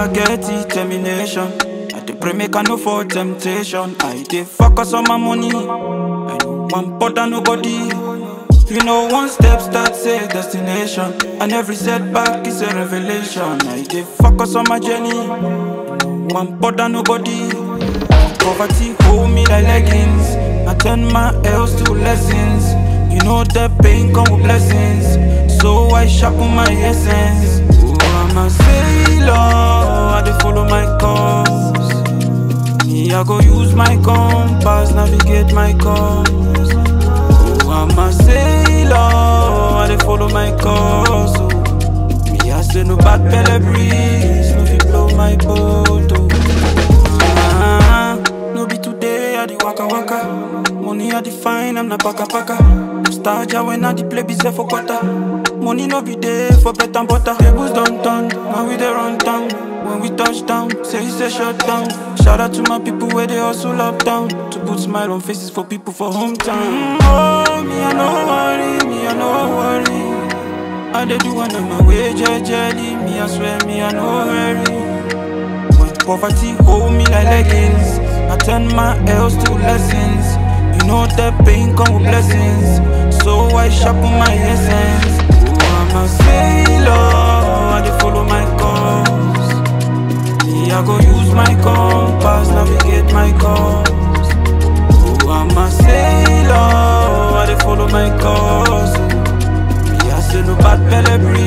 I get determination. I dey pray make I no for temptation. I dey focus on my money. I no want bother nobody. You know, one step starts a destination, and every setback is a revelation. I dey focus on my journey. No want bother nobody. Poverty hold me like leggings. I turn my L's to lessons. You know that pain come with blessings. So I sharpen my essence. Oh, I'm a sailor. I dey follow my course. Me, I go use my compass, navigate my course. Oh, I'm a sailor. I dey follow my course. Oh. Me, I say no bad belly breeze, no fit blow my boat. Oh. Ah, no be today, I dey waka waka. Money I define, I'm not paka paka. Star ja when I dey play busy for quarter. Money no be there for bread and butter. Tables don't turn, now we dey run town. When we touch down, say it's a shut down. Shout out to my people where they hustle up down. To put smile on faces for people for hometown. Oh, me I no worry, me I no worry. I dey do one on my way, jejely. Me I swear, me I no hurry. When poverty hold me like leggings, I turn my L's to lessons. You know that pain come with blessings, so I sharpen my essence. Oh, I'm a sailor, I dey follow my course. Me, I go use my compass, navigate my course. Oh, I'm a sailor, I dey follow my course. Me, I say no bad belly breeze.